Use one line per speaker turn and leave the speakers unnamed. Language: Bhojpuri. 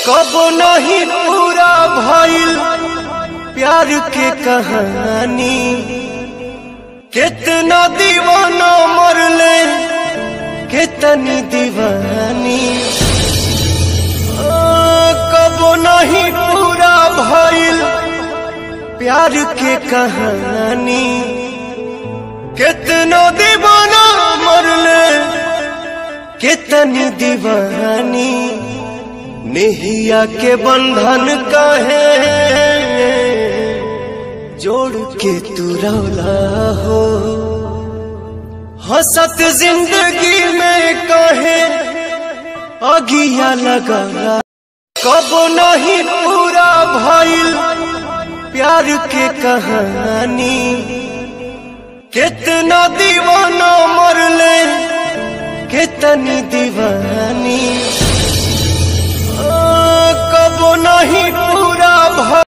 कब नहीं पूरा भइल प्यार के कहानी कितना दीवाना मरले कितनी दीवानी आ, कब नहीं पूरा भइल प्यार के कहानी कितना दीवाना मरले कितनी दीवानी नेहिया के बंधन कहे जोड़ के तू रौला हो हसत जिंदगी में कहे अगिया लगा कब नहीं पूरा भइल प्यार के कहानी कितना दीवाना मरले कितनी दीवानी